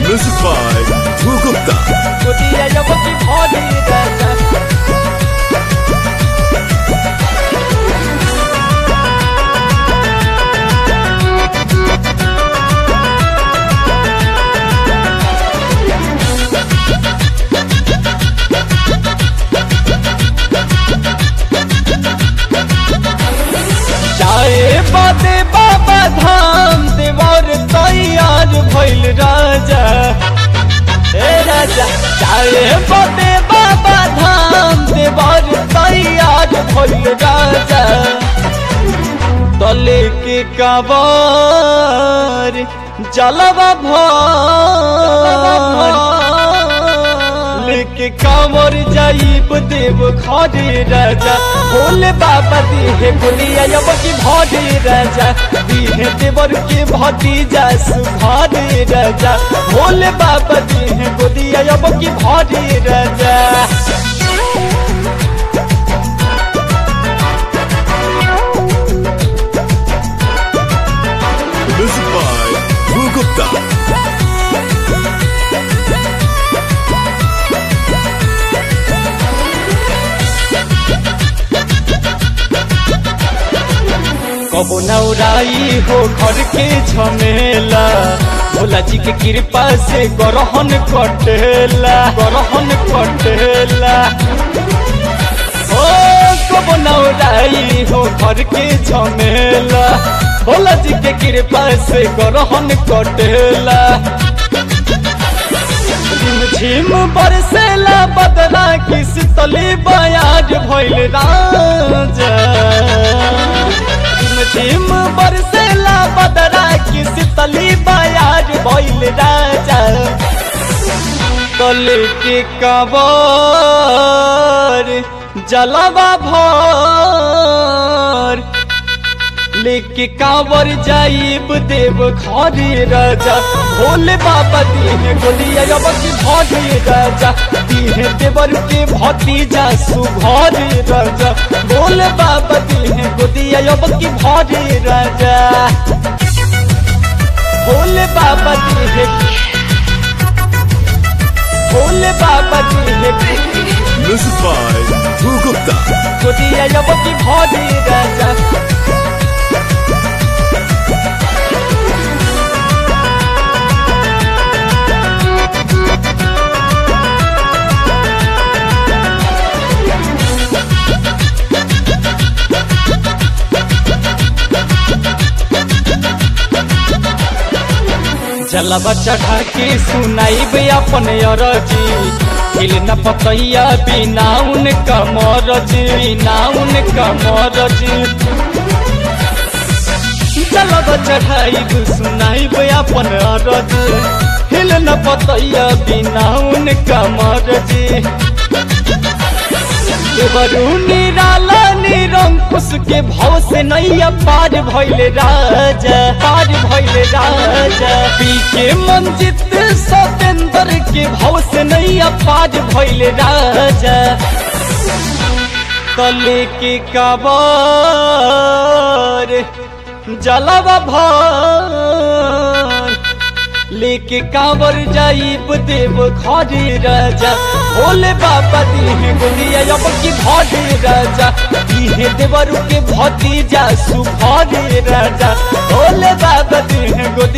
Music by Dhru Gupta. गोदिया जब की भरी राजा जाए बाते बाबा धाम देवर तैयार भइल राजा हे राजा जाए बाते बाबा धाम देवर तैयार भइल राजा तले के काबर जलवा भर लेके कामर जाइब देव घरे राजा भोले बाबा दिहे बोलिया जब की भरे राजा दिहे देवर के भतीजा सुभारे राजा भोले बाबा दिहे बोलिया जब की भरे राजा Music by Dhru Gupta. कबो नौराई हो घर के झमेला भोला जी के कृपा से गरहन कटेला गरहन कटेला ओ कबो नौराई हो घर के झमेला भोला जी के कृपा से गरहन कटेला झिम बरसेला बदला किस तले बयाज भइल राजा झिम बरसेला बदला किस तले बयाज भइल राजा तले के कबर जलवा भर लेके कांवर जाइब देव घरे राजा भोले बाबा दिहे गोलिया जब की भरे राजा दिहे देवर के भतीजा सुभरे राजा भोले बाबा दिहे गोदिया जब की भरे राजा भोले बाबा दिहे भोले बाबा दिहे Music by Dhru Gupta. गोदिया जब की भरे राजा जलवा चढ़ा के सुनाइब अपन अरजी हिल न पतैया बिना उनका मरजी बिना उनका मरजी जलवा चढ़ाइब सुनाइब अपन अरजी हिल न पतैया बिना उनका मरजी वरुणी राला निरंकुश के भाव से नैया पार भइल राजा पार भइल राजा पी के मंजित सतेंद्र के भाव से नैया पार भइल राजा तले के काबर जलवा भर लेके कांवर जाइब देव घरे राजा भोले बाबा दिहे गोलिया जब की भरे राजा दिहे देवरु के भतीजा सुभरे राजा भोले बाबा दिहे गोलिया